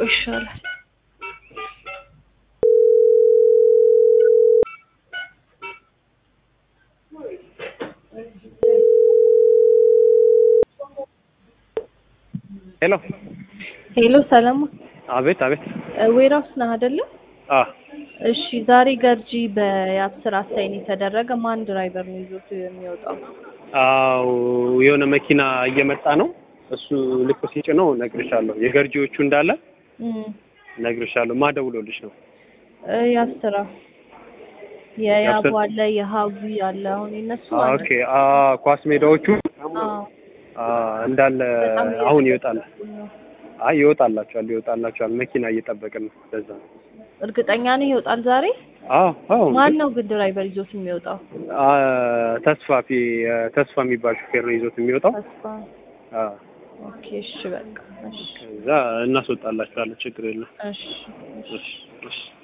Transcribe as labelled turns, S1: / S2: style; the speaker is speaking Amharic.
S1: ብናደርገው ይሻላል።
S2: ሄሎ
S1: ሄሎ ሰለሞን
S2: አቤት አቤት
S1: ዌራውስ ነህ አይደለ?
S2: አ
S1: እሺ ዛሬ ገርጂ በአስር አሳይን የተደረገ ማን ድራይቨር ነው ይዞት የሚወጣው?
S2: አው የሆነ መኪና እየመጣ ነው እሱ ልክ ሲጭነው እነግርሻለሁ የገርጂዎቹ እንዳለ
S1: እም
S2: እነግርሻለሁ ማደውሎልሽ ነው
S1: እ ያስራ የያቡ አለ የሀቡ አለ አሁን የነሱ
S2: አ
S1: አለ።
S2: ኦኬ አ ኳስ ሜዳዎቹ
S1: አዎ
S2: አ እንዳለ
S1: በጣም
S2: አሁን ይወጣል
S1: እየተጠበቁ ነው።
S2: አይ ይወጣላቸዋል ይወጣላቸዋል መኪና እየጠበቅን ነው ለዛ ነው
S1: እርግጠኛ ነህ ይወጣል ዛሬ?
S2: አዎ አዎ
S1: ማን ነው ግን ድራይቨር ይዞት የሚወጣው?
S2: አ ተስፋ ፊ ተስፋ የሚባል ሹፌር ነው ይዞት የሚወጣው
S1: ተስፋ
S2: አ
S1: ኦኬ እሺ በቃ እሺ
S2: ከዛ እናስወጣላችኋለን ችግር የለም
S1: እሺ እሺ
S2: እሺ እሺ